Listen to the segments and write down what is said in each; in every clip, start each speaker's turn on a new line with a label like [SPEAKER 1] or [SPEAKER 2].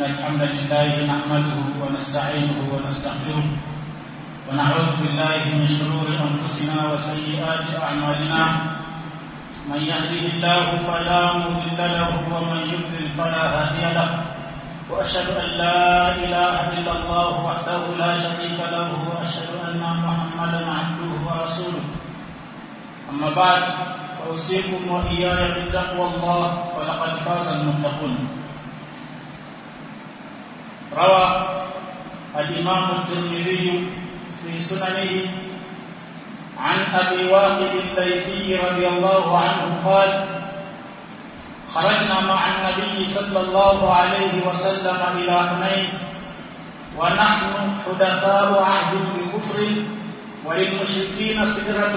[SPEAKER 1] الحمد لله نحمده ونستعينه ونستغفره ونعوذ بالله من شرور أنفسنا وسيئات أعمالنا من يهده الله فلا مضل له ومن يضلل فلا هادي له وأشهد أن لا إله إلا الله وحده لا شريك له وأشهد أن محمدا عبده ورسوله أما بعد فأوصيكم وإياي بتقوى الله ولقد فاز المتقون روى الإمام الترمذي في سننه عن أبي واقد الليثي رضي الله عنه قال خرجنا مع النبي صلى الله عليه وسلم إلى حنين ونحن حدثاء عهد بكفر وللمشركين سدرة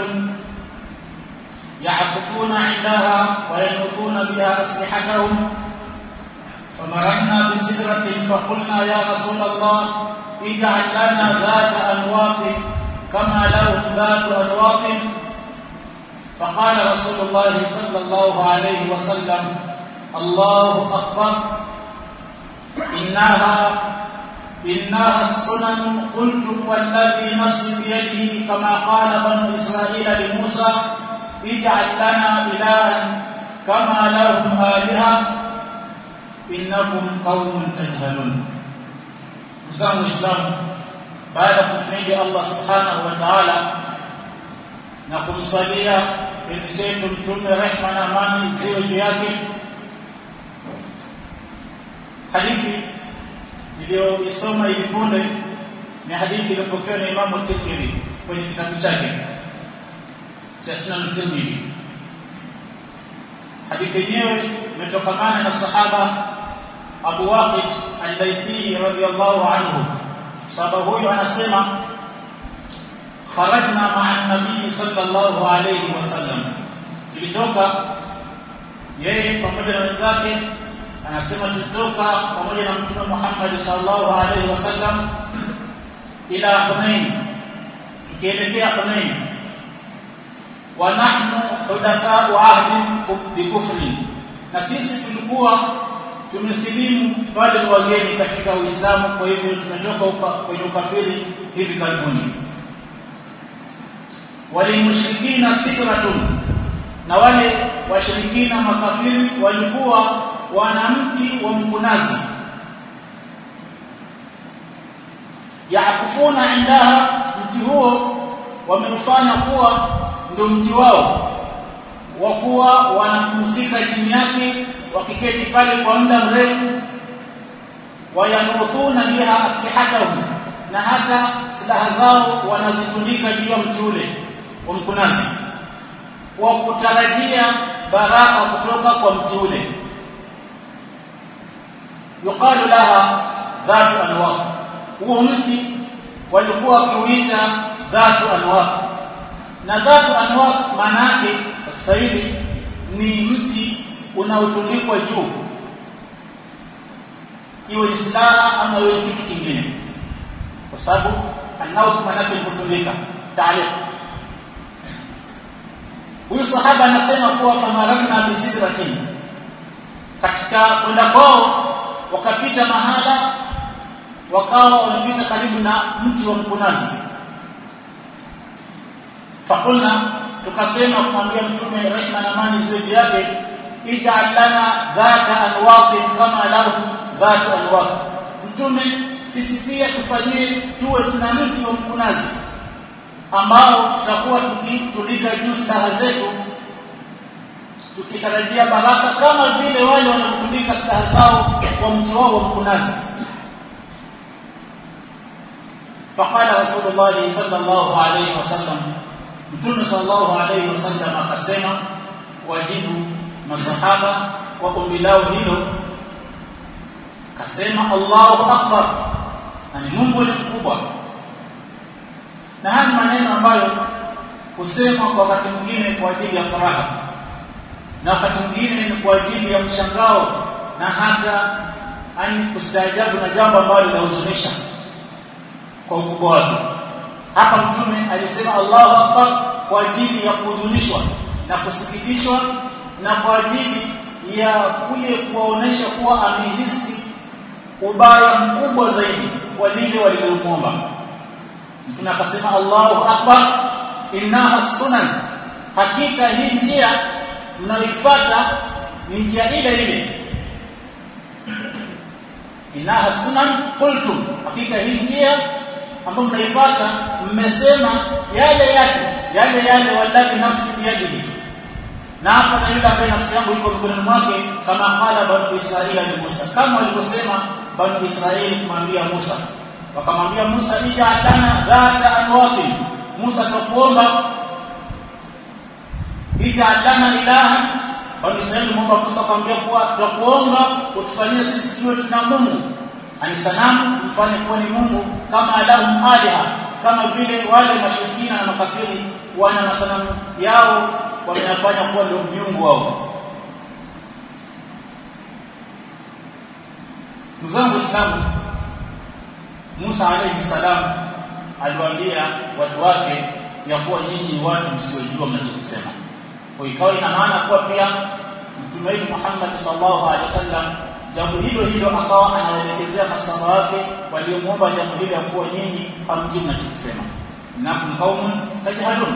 [SPEAKER 1] يعكفون عندها وينوطون بها أسلحتهم فمررنا بسدرة فقلنا يا رسول الله اجعل لنا ذات أنواط كما لهم ذات أنواط فقال رسول الله صلى الله عليه وسلم الله أكبر إنها إنها السنن قلتم والذي نفسي بيده كما قال بنو إسرائيل لموسى اجعل لنا إلها كما لهم آلهة إنكم قوم تجهلون مزام الإسلام بعد kumhimidi Allah subhanahu wa ta'ala na kumsalia binti zetu mtume rehma na amani ziwe juu yake hadithi iliyoisoma hivi punde ni hadithi iliyopokewa na Imamu Tirmidhi kwenye kitabu chake cha Sunan Tirmidhi hadithi yenyewe imetokamana na sahaba Abu Waqid al-Laythi radiyallahu anhu sahaba huyo anasema kharajna ma'a an-nabii sallallahu alayhi wasallam tulitoka yeye pamoja na wenzake anasema tulitoka pamoja na mtume Muhammad sallallahu alayhi wasallam ila Hunain tukielekea Hunain wa nahnu hudathau ahdi bikufri na sisi tulikuwa tumesilimu bado ni wageni katika Uislamu kwa hivyo tumetoka kwenye ukafiri hivi karibuni walimushrikina sidratun na wale washirikina makafiri walikuwa wana mti wa mkunazi yakufuna indaha mti huo wameufanya kuwa ndio mti wao wa kuwa wanapumzika chini yake wakiketi pale kwa muda mrefu wayanutuna biha aslihatahum na hata silaha zao wanazitundika juu ya mti ule wa mkunazi wa kutarajia baraka kutoka kwa mti ule yuqalu laha dhatu anwaq huo mti walikuwa wakiuita dhatu anwaq na dhatu anwaq maana yake kwa Kiswahili ni mti unaotundikwa juu iwe ni silaha ama iwe kitu kingine kwa sababu anaut maana yake kutundika taaliq huyu sahaba anasema kuwa famarakna bisidratin katika kwenda kwao wakapita mahala wakawa wamepita karibu na mti wa mkunazi fakulna tukasema kumwambia mtume rehma na amani ziwe yake ij'al lana dhata anwaqin kama lahum dhatu anwaq mtume sisi pia tufanyie tuwe tuna mti wa mkunazi ambao tutakuwa tukitulika juu staha zetu tukitarajia baraka kama vile wale wanaotundika staha zao kwa mti wao wa mkunazi faqala rasulullah sallallahu alayhi wasallam mtume sallallahu alayhi wasallam akasema wajibu masahaba kwa ombi lao hilo akasema Allahu akbar na ni Mungu ni mkubwa na haya maneno ambayo husema kwa wakati mwingine kwa ajili ya furaha na wakati mwingine ni kwa ajili ya mshangao na hata ani kustaajabu na jambo ambalo linahuzunisha kwa ukubwa wake hapa mtume alisema Allahu akbar kwa ajili ya kuhuzunishwa na kusikitishwa na kwa ajili ya kule kuwaonesha kuwa amehisi ubaya mkubwa zaidi kwa lile walilomwomba mtume akasema Allahu akbar innaha sunan hakika hii njia mnayoifuata ni njia ile ile innaha sunan qultum hakika hii njia ambayo mnaifuata mmesema yale yake yale yale wallahi nafsi biyadihi na hapa na yule ambaye nafsi yangu iko mikononi mwake kama qala banu israila ni Musa kama walivyosema banu israili kumwambia Musa wakamwambia Musa ija lana dhata anwaqi Musa tukuomba ija lana ilaha banu israili muomba Musa akamwambia kuwa tukuomba utufanyie sisi tuwe tuna Mungu ani sanamu mfanye kuwa ni Mungu kama alahum aliha kama vile wale mashirikina na makafiri wana masanamu yao wameyafanya kuwa ndio miungu wao Mzangu Islamu Musa alayhi salam aliwaambia watu wake ya kuwa nyinyi watu msiojua mnachokisema. Kwa ikawa ina maana kuwa pia Mtume wetu Muhammad sallallahu alaihi wasallam jambo hilo hilo akawa anawaelekezea masamba wake waliomuomba jambo hilo ya kuwa nyinyi hamjui mnachokisema. Nakum qaumun tajhalun.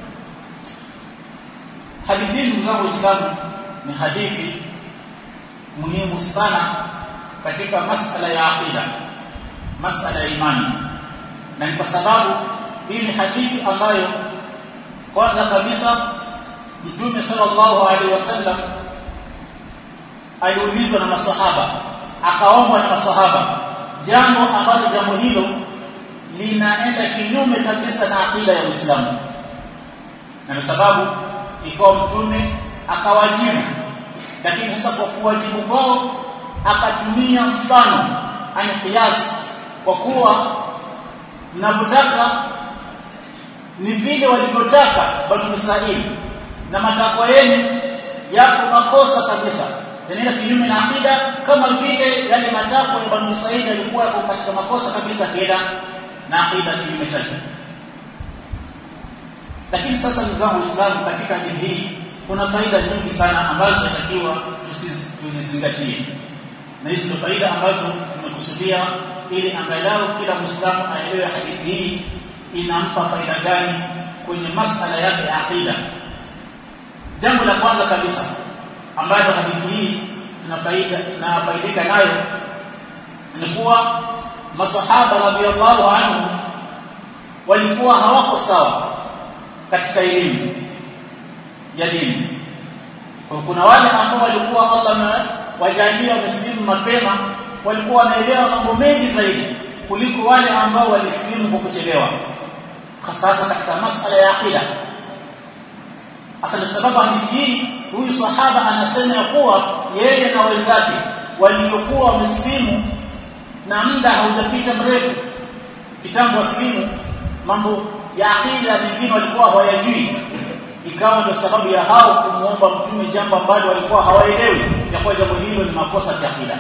[SPEAKER 1] Hadithi hii ndugu zangu Waislamu ni hadithi muhimu sana katika masala ya aqida masala ya imani na ni kwa sababu hii ni hadithi ambayo kwanza kabisa mtume sallallahu alaihi wasallam aliulizwa na masahaba akaombwa na masahaba jambo ambalo jambo hilo linaenda kinyume kabisa na akida ya Uislamu na kwa sababu ikawa mtume akawajibu lakini sasa kwa kuwajibu kwao akatumia mfano ani kiasi kwa kuwa mnapotaka ni vile walivyotaka banu Israeli na matakwa yenu yako makosa kabisa yanaenda kinyume na akida kama vile yale matakwa ya banu Israeli yalikuwa yako katika makosa kabisa kienda na akida kinyume chake lakini sasa ndugu zangu Waislamu katika dini hii kuna faida nyingi sana ambazo tunatakiwa tuzizingatie na hizi ndio faida ambazo tumekusudia ili angalau kila Muislamu aelewe hadithi hii inampa faida gani kwenye masala yake ya aqida. Jambo la kwanza kabisa ambalo hadithi hii tunafaida tunafaidika nayo ni kuwa masahaba radhiallahu anhu walikuwa hawako sawa katika elimu ya dini. Kwa kuna wale ambao walikuwa Allah wajalia wamesilimu mapema walikuwa wanaelewa mambo mengi zaidi kuliko wale ambao walisilimu kwa kuchelewa hasa katika masala ya aqida hasa sababu hadithi hii huyu sahaba anasema ya kuwa yeye na wenzake waliokuwa wamesilimu na muda haujapita mrefu kitambo wasilimu mambo ya aqida mengine walikuwa hawayajui ikawa ndio sababu ya hao kumuomba mtume jambo ambalo walikuwa hawaelewi ya kuwa jambo hilo ni makosa ya akida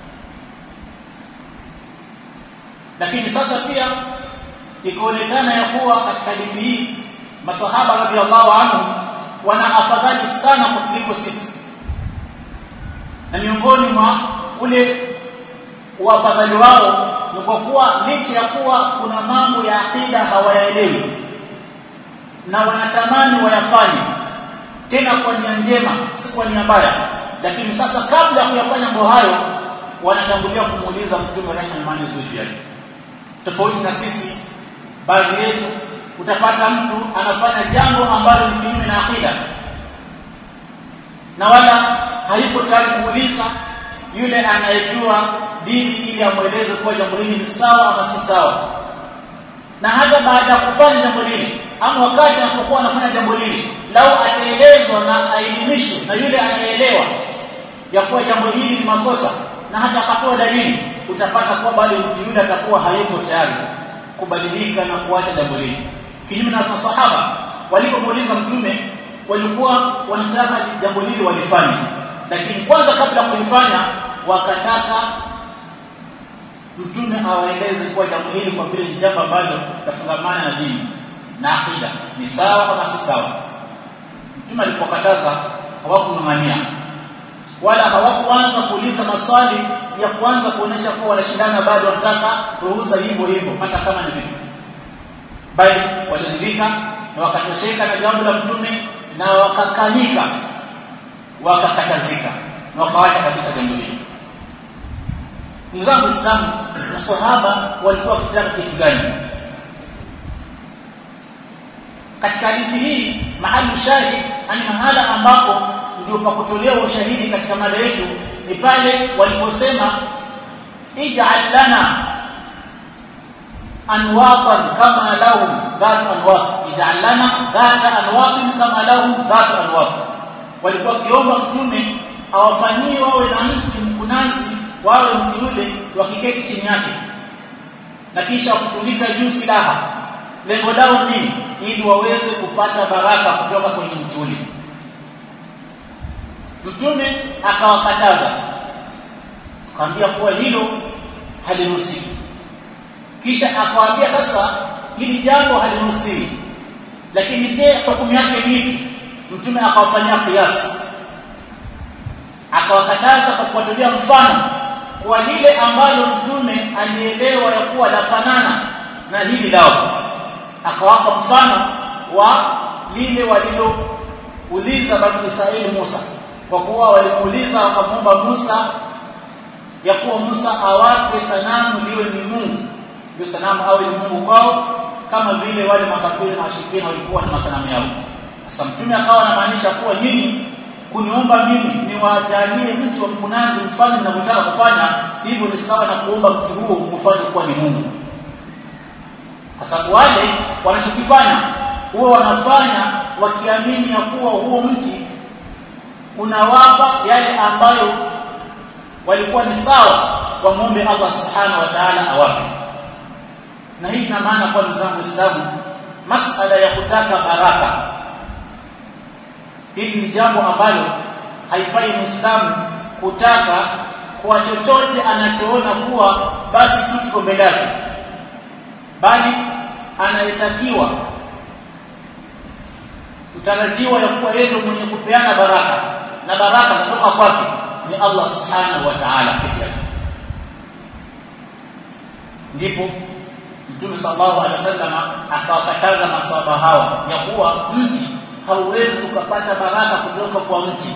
[SPEAKER 1] lakini sasa pia ikaonekana ya kuwa katika hadithi hii masahaba radhiallahu anhu wana afadhali sana kuliko sisi na miongoni mwa ule uafadhali wao ni kwa kuwa licha ya kuwa kuna mambo ya akida hawayaelewi na wanatamani wayafanye tena kwa nia njema si kwa nia mbaya lakini sasa kabla ya kuyafanya mambo hayo wanatangulia kumuuliza mtume rehema imani zuri yake tofauti na sisi baadhi yetu utapata mtu anafanya jambo ambalo ni kinyume na akida na wala hayuko tayari kumuuliza yule anayejua dini ili amweleze kuwa jambo hili ni sawa ama si sawa na hata baada ya kufanya jambo hili ama wakati anapokuwa anafanya jambo hili lau ataelezwa na aelimishwe na yule anayeelewa ya kuwa jambo hili ni makosa na hata akapewa dalili utapata kuwa bado mtu yule atakuwa hayuko tayari kubadilika na kuacha jambo hili kinyume na masahaba walipomuuliza mtume walikuwa wanataka jambo hili walifanye lakini kwanza kabla ya kulifanya wakataka mtume awaeleze kuwa jambo hili kwa vile ni jambo ambalo lafungamana na dini na akida ni sawa kama si sawa mtume alipokataza hawakung'ang'ania wala hawakuanza kuuliza maswali ya kuanza kuonesha kuwa wanashindana bado wanataka ruhusa hivyo hivyo hata kama ni vipi bali waliridhika na wakatosheka na jambo la mtume na wakakanyika wakakatazika na wakawacha kabisa jambo hilo ndugu zangu Waislamu masahaba walikuwa wakitaka kitu gani katika hadithi hii mahali shahid ani mahala ambapo ndio pa kutolea ushahidi katika mada yetu ni pale waliposema ij'al lana anwatan kama lahum dhat anwat ij'al lana dhat anwatin kama lahum dhat anwat walikuwa kiomba mtume awafanyie wawe na mti mkunazi wawe mti ule wakiketi chini yake na kisha kutundika juu silaha lengo lao nini ili waweze kupata baraka kutoka kwenye mti ule mtume akawakataza akamwambia kuwa hilo haliruhusiwi kisha akawaambia sasa hili jambo haliruhusiwi lakini je hukumu yake ni mtume akawafanyia kiasi akawakataza kwa kuwatolea mfano kwa lile ambalo mtume alielewa ya kuwa lafanana na hili lao akawapa mfano wa lile walilouliza bani Israeli Musa kwa kuwa walimuuliza wakamwomba Musa ya kuwa Musa awape sanamu liwe ni Mungu hiyo sanamu awe ni Mungu kwao kama vile wale makafiri na washirikina walikuwa na masanamu yao sasa mtume akawa anamaanisha kuwa nyinyi kuniomba mimi niwajalie mtu wa mkunazi mfanye mnavyotaka kufanya hivyo ni sawa na kuomba mtu huo kufanya kuwa ni Mungu sasa wale wanachokifanya huwa wanafanya wakiamini ya kuwa huo mti unawapa yale ambayo walikuwa ni sawa wamwombe Allah subhanahu wa ta'ala awape na hii ina maana kwa ndugu zangu Waislamu masala ya kutaka baraka hili ni jambo ambalo haifai Muislamu kutaka kwa chochote anachoona kuwa basi tu kiko mbele yake bali anayetakiwa utarajiwa ya kuwa yeye mwenye kupeana baraka na baraka kutoka kwake ni Allah subhanahu wa ta'ala pekee yake ndipo Mtume sallallahu alaihi wasallam akawakataza maswahaba hawa ya kuwa mti hauwezi ukapata baraka kutoka kwa mti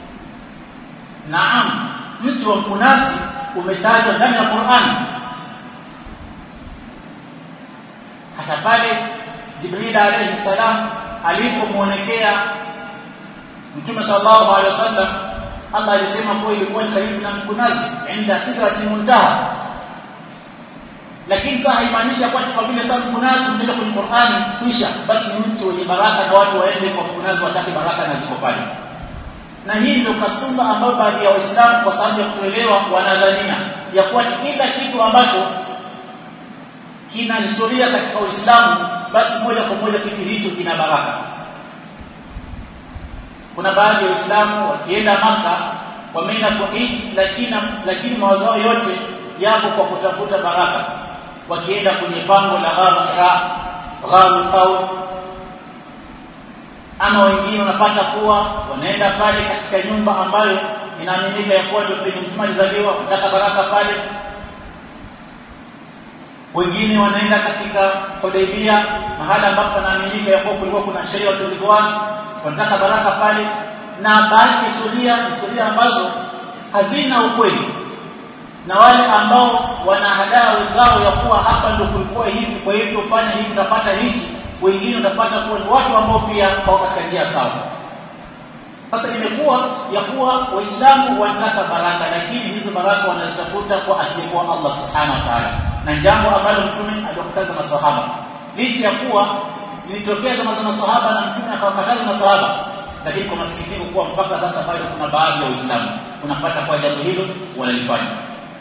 [SPEAKER 1] naam mti wa mkunazi umetajwa ndani ya Qur'an hata pale Jibril alayhi salam alipomuonekea Mtume sallallahu alaihi wasallam Allah alisema kuwa ilikuwa ni karibu na mkunazi inda sidrati muntaha lakini sasa haimaanishi kwamba kwa vile sasa mkunazi umetoka kwenye Qur'ani kisha basi ni mtu wenye baraka na watu waende kwa mkunazi watake baraka na ziko pale na hii ndio kasumba ambayo baadhi ya Waislamu kwa sababu ya kuelewa wanadhania ya kuwa kila kitu ambacho kina historia katika Uislamu basi moja kwa moja kitu hicho kina baraka kuna baadhi ya Waislamu wakienda maka wameenda kwa hiji lakini lakini mawazao yote yako kwa kutafuta baraka wakienda kwenye pango la gharu Hira gharu Thawr ama wengine wanapata kuwa wanaenda pale katika nyumba ambayo inaaminika ya kuwa ndio penye mtume alizaliwa kutaka baraka pale wengine wanaenda katika Hudaybia mahala ambapo panaaminika ya kuwa kulikuwa kuna sheria watu ridwan wanataka baraka pale na baadhi ya historia historia ambazo hazina ukweli na wale ambao wanahadaa wenzao ya kuwa hapa ndio kulikuwa hivi kwa hivyo fanya hivi utapata hichi wengine utapata kuwa ni watu ambao pia wako katika njia sawa sasa imekuwa ya kuwa waislamu wanataka baraka lakini hizo baraka wanazitafuta kwa asiyekuwa Allah subhanahu wa ta'ala na jambo ambalo mtume aliwakataza maswahaba licha ya kuwa lilitokea zama za maswahaba na mtume akawakataza maswahaba lakini kwa masikitiko kuwa mpaka sasa bado kuna baadhi ya waislamu unapata kwa jambo hilo wanalifanya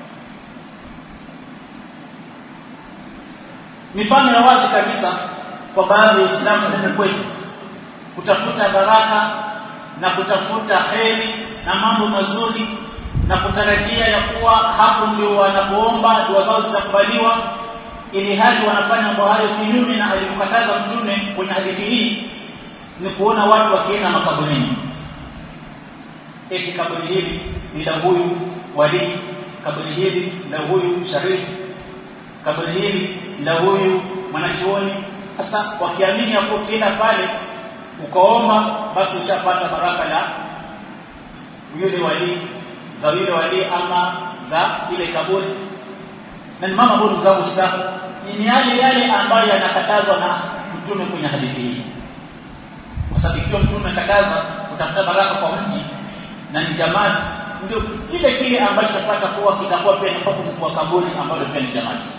[SPEAKER 1] mifano ya wazi kabisa kwa baadhi ya waislamu katika kwetu kutafuta baraka na kutafuta kheri na mambo mazuri na kutarajia ya kuwa hapo ndio wanapoomba dua zao zitakubaliwa ili hali wanafanya mambo hayo kinyume na alivyokataza mtume kwenye hadithi hii ni kuona watu wakienda makaburini eti kaburi hili ni la huyu wali kaburi hili la huyu sharifu kaburi hili la huyu mwanachuoni sasa wakiamini hapo ukienda pale ukaomba basi ushapata baraka la yule wali za yule wali ama za ile kaburi na ni mama bora zangu sana ni yale yale ambayo yanakatazwa na mtume kwenye hadithi hii kwa sababu ikiwa mtume akataza kutafuta baraka kwa mji na ni jamati ndio kile kile ambacho tutapata kuwa kitakuwa pia ni hukumu kwa kaburi ambalo pia ni jamati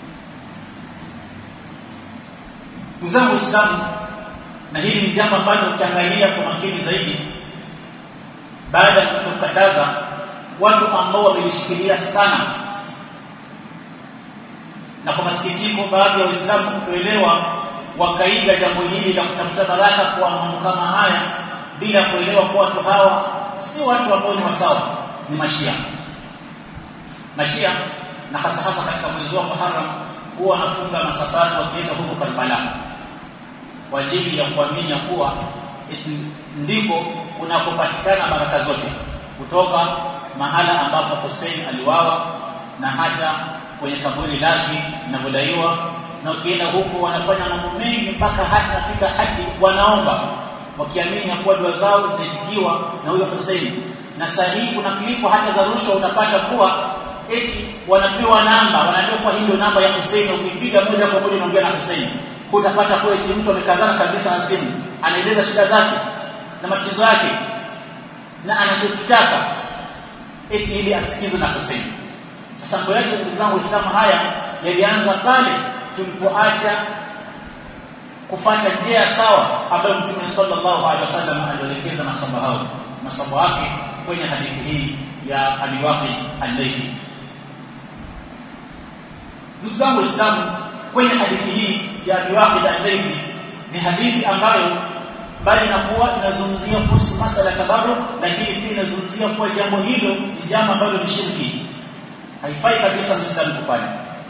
[SPEAKER 1] Mzangu Uislamu na hili ni jambo ambalo ukiangalia kwa makini zaidi baada ya kukataza watu ambao wamelishikilia sana na kwa masikitiko baadhi ya Waislamu kutoelewa wakaiga jambo hili la kutafuta baraka kwa mambo kama haya bila kuelewa kuwa watu hawa si watu ambao ni wasawa ni mashia mashia na hasa hasa katika mwezi wa Muharram huwa wanafunga masafari wakienda huko Karbala kwa ajili ya kuamini kuwa ndiko kunakopatikana baraka zote kutoka mahala ambapo Hussein aliwawa na hata kwenye kaburi lake linavyodaiwa na ukienda huko wanafanya mambo mengi mpaka hata nafika hadi wanaomba wakiamini ya kuwa dua zao zinaitikiwa na huyo Hussein na sahihi kuna klipu hata za rushwa unapata kuwa eti wanapewa namba wanaambiwa kwa hii ndio namba ya Hussein ukipiga moja kwa moja unaongea na Hussein utapata kuwa eti mtu amekazana kabisa na simu anaeleza shida zake na matatizo yake na anachokitaka eti ili asikizwe na Hussein sasa mambo yetu ndugu zangu Waislamu haya yalianza pale tulipoacha kufanya njia sawa ambayo Mtume sallallahu alaihi wasallam alielekeza masamba hao masamba wake kwenye hadithi hii ya Abi Waqi al-Laythi ndugu zangu Waislamu kwenye hadithi hii ya Abi Waqi al-Laythi ni hadithi ambayo bali inakuwa inazungumzia kuhusu masala ya tabarruk lakini pia inazungumzia kuwa jambo hilo ni jambo ambalo ni shirki haifai kabisa Muislamu kufanya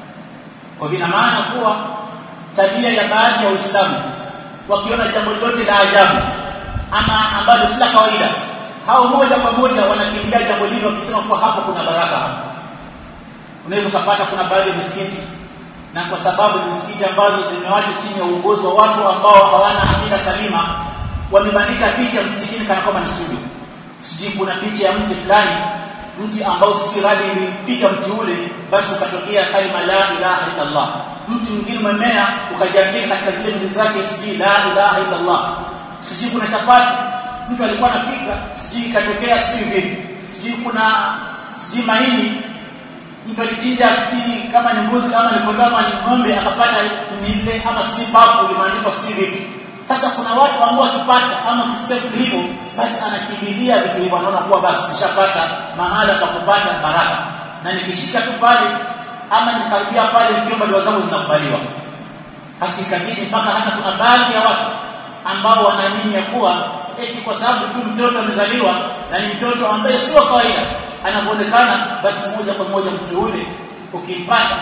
[SPEAKER 1] kwa vina maana kuwa tabia ya baadhi ya Waislamu wakiona jambo lolote la ajabu ama ambalo si la kawaida hao moja kwa moja wanakimbilia jambo hilo wakisema kuwa hapo kuna baraka hapo unaweza kupata kuna baadhi ya misikiti na kwa sababu ni misikiti ambazo zimewachwa chini ya uongozi wa watu ambao hawana akida salima wamebandika picha msikitini kana kwamba ni studio sijui kuna picha ya mti fulani mti ambao sijui radi ilipiga mti ule basi ukatokea kalima la ilaha illa Allah mti mwingine umemea ukajiandika katika zile mizizi zake sijui la ilaha illa Allah sijui kuna chapati mtu alikuwa anapika sijui ikatokea sijui vipi sijui kuna sijui mahindi mtu alichinja sijui kama ni mbuzi kama ni kondoo ama ni ng'ombe akapata nile ama sijui bafu limeandikwa sijui vipi sasa kuna watu ambao wakipata ama kisikia vitu hivyo basi anakimbilia vitu hivyo anaona kuwa basi nishapata mahala pa kupata baraka na nikishika tu pale ama nikaribia pale nikiomba dua zangu zinakubaliwa hasikabidi mpaka hata kuna baadhi ya watu ambao wanaamini ya kuwa eti kwa sababu tu mtoto amezaliwa na ni mtoto ambaye sio kawaida anavyoonekana basi moja kwa moja mtu yule ukimpata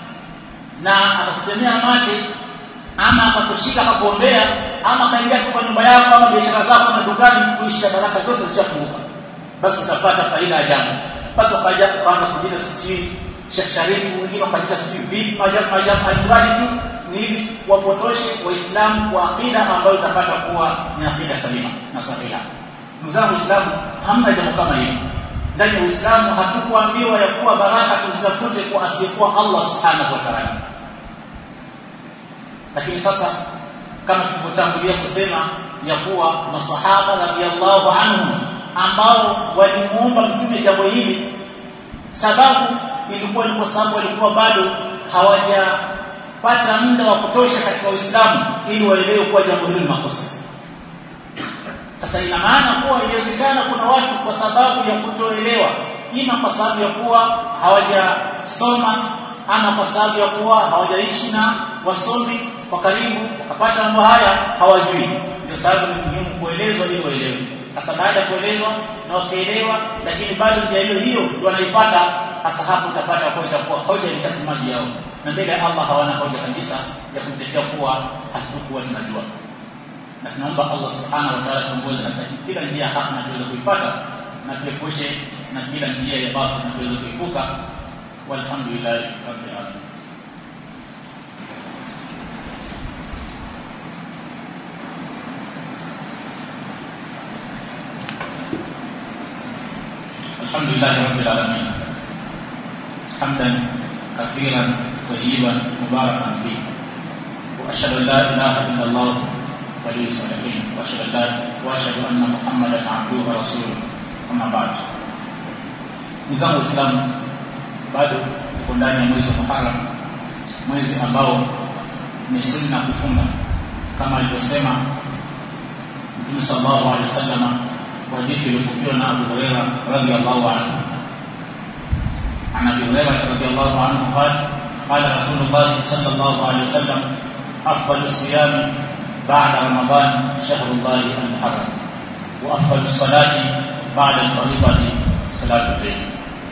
[SPEAKER 1] na akakutemea mate ama akakushika akakuombea ama akaingia tu kwa nyumba yako ama biashara zako na dukani kuisha baraka zote zishafunguka basi utapata faida ya jambo basi ukaja kuanza kujina sijui Sheikh Sharifu wengine wakajiita sijui vipi majabu majabu alimradi tu ni ili wapotoshe waislamu kwa akida ambayo utapata kuwa ni akida salima na sahiha ndugu zangu waislamu hamna jambo kama hilo ndani ya uislamu hatukuambiwa ya kuwa baraka tuzitafute kwa asiyekuwa Allah subhanahu wa ta'ala lakini sasa kama tulivyotangulia kusema ya kuwa masahaba radhiallahu anhum ambao walimuomba mtume jambo hili sababu ilikuwa ni kwa sababu walikuwa bado hawajapata muda wa kutosha katika Uislamu ili waelewe kuwa jambo hilo ni makosa sasa ina maana kuwa inawezekana kuna watu kwa sababu ya kutoelewa ima kwa sababu ya kuwa hawajasoma ama kwa sababu ya kuwa hawajaishi na wasomi kwa karibu wakapata mambo haya hawajui ndio sababu ni muhimu kuelezwa ili waelewe sasa baada ya kuelezwa na wakaelewa lakini bado njia hiyo hiyo ndio wanaifuata hasa hapo utapata kwa itakuwa hoja itasemaji yao na mbele ya Allah hawana hoja kabisa ya kumtetea kuwa hatukuwa tunajua na tunaomba Allah subhanahu wa ta'ala tuongoze katika kila njia haki na tuweze kuifuata na tuepushe na kila njia ya batil na tuweze kuepuka walhamdulillah rabbil alamin الحمد لله رب العالمين حمدا كثيرا طيبا مباركا فيه واشهد ان لا اله الا الله ولي الصالحين واشهد ان لا واشهد ان محمدا عبده ورسوله اما بعد nizangu waislamu bado tuko ndani ya mwezi wa muharam mwezi ambao ni sunna kufunga kama alivyosema mtume sallallahu alaihi wasallam kwa hadithi iliyopokewa na Abu Hurairah radhiyallahu anhu عن ابي هريره رضي الله عنه قال قال رسول الله صلى الله عليه وسلم افضل الصيام بعد رمضان شهر الله المحرم وافضل الصلاه بعد الفريضه صلاه الليل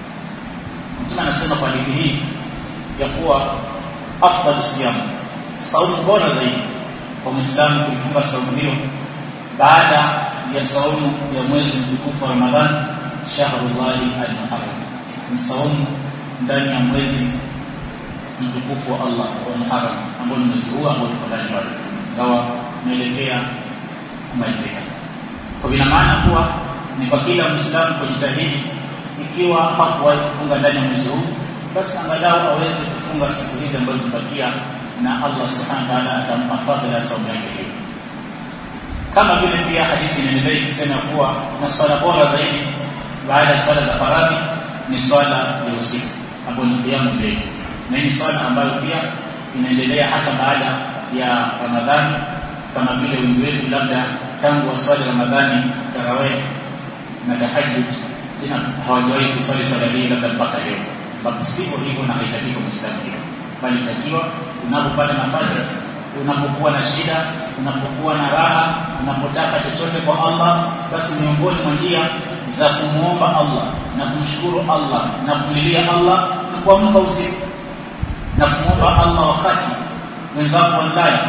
[SPEAKER 1] mtume anasema kwa hadithi hii ya kuwa afdal siyam saumu bora zaidi kwa muislamu kuifunga saumu hiyo baada ya saumu ya mwezi mtukufu wa Ramadhan shahrullahi al-muharram ni saumu ndani ya mwezi mtukufu wa Allah wa Muharram ambao ni mwezi huu ambao tuko ndani bado ingawa unaelekea kumalizika kwa vina maana kuwa ni kwa kila muislamu kujitahidi ikiwa hakuwahi kufunga ndani ya mwezi huu basi angalau aweze kufunga siku hizi ambazo zimebakia na Allah subhanahu wa ta'ala atampa fadhila saumu yake hiyo kama vile pia hadithi inaendelea ikisema kuwa na swala bora zaidi baada ya swala za faradhi ni swala ya usiku ambayo ni qiyamul layl na ni swala ambayo pia inaendelea hata baada ya Ramadhani kama vile wengi wetu labda tangu waswali Ramadhani tarawih na tahajjud tena hawajawahi kuswali swala hii labda mpaka leo ambapo sivyo hivyo na haitakiwi kwa Muislamu hivyo bali takiwa unapopata nafasi unapokuwa na shida unapokuwa na raha unapotaka chochote kwa Allah basi miongoni mwa njia za kumuomba Allah na kumshukuru Allah na kumlilia Allah ni kuamka usiku na kumuomba Allah wakati wenzako ndani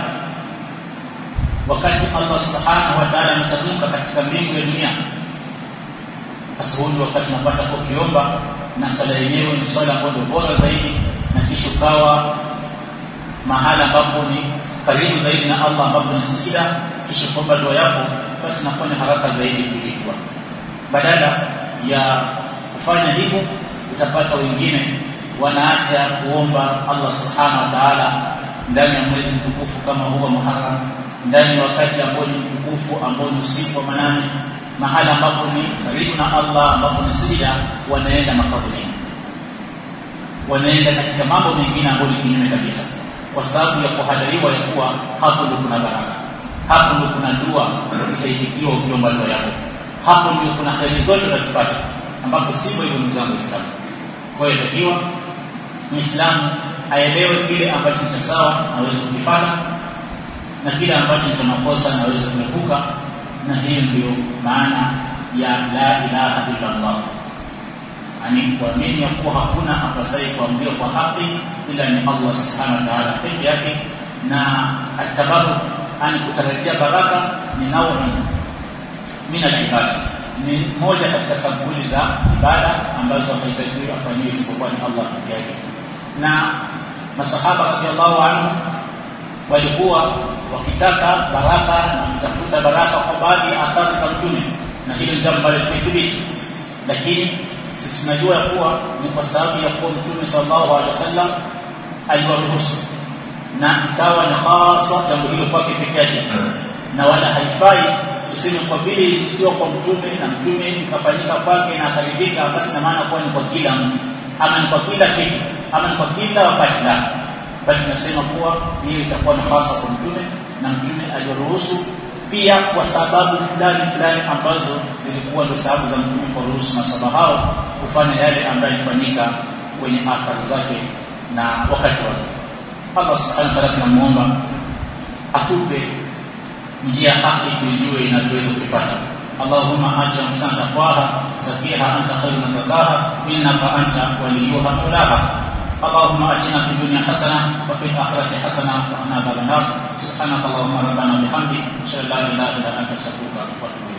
[SPEAKER 1] wakati Allah subhanahu wa ta'ala ametamka katika mbingu ya dunia basi huo wakati unapata ukiomba na sala yenyewe ni swala ambayo bora zaidi na kisha ukawa mahala ambapo ni karibu zaidi na Allah ambapo ni sida kisha kuomba dua yako basi inakuwa ni haraka zaidi kujibiwa badala ya kufanya hivyo utapata wengine wanaacha kuomba Allah subhanahu wa ta'ala ndani ya mwezi mtukufu kama huwa Muharram ndani ya wakati ambao ni mtukufu ambao ni usiku wa manane mahala ambapo ni karibu na Allah ambapo ni sida wanaenda makaburini wanaenda katika mambo mengine ambayo ni kinyume kabisa kwa sababu ya kuhadhariwa ya kuwa hapo ndio kuna baraka hapo ndio kuna dua itaitikiwa ukiomba dua yako hapo ndio kuna kheri zote utazipata ambapo sivyo hivyo ndugu zangu Waislamu kwa hiyo takiwa Muislamu aelewe kile ambacho ni sawa aweze kukifanya na kile ambacho ni makosa na aweze kuepuka na hiyo ndio maana ya la ilaha illa Allah ani kuamini ya kuwa hakuna apasaye kuambiwa kwa haki ila ni Allah subhanahu wa ta'ala peke yake na atabaruk ani kutarajia baraka ni nauni min al-ibada ni moja katika sampuli za ibada ambazo haitakiwi afanyiwe isipokuwa ni Allah peke yake na masahaba radhiallahu anhu walikuwa wakitaka baraka na kutafuta baraka kwa baadhi ya athari za mtume na hilo ni jambo ambalo limethibiti lakini sisi tunajua ya kuwa ni kwa sababu ya kuwa mtume sallallahu alaihi wasallam aliwaruhusu na ikawa ni hasa jambo hilo kwake peke yake na wala haifai tuseme kwa vile sio kwa mtume na mtume ikafanyika kwake na akaridhika basi na maana kuwa ni kwa kila mtu ama ni kwa kila kitu ama ni kwa kila wakati la bali tunasema kuwa hiyo itakuwa ni hasa kwa mtume na mtume aliruhusu pia kwa sababu fulani fulani ambazo zilikuwa ndio sababu za mtume kwa ruhusu masaba hao kufanya yale ambayo yalifanyika kwenye athari zake na wakati wake Allah subhanahu wa ta'ala tunamuomba atupe njia haki tuijue na tuweze kuipata اللهم آت نفسنا تقواها زكيها أنت خير من زكاها إنك أنت وليها مولاها اللهم آتنا في الدنيا حسنة وفي الآخرة حسنة وقنا عذاب النار سبحانك اللهم ربنا وبحمدك أشهد أن لا إله إلا أنت أستغفرك وأتوب إليك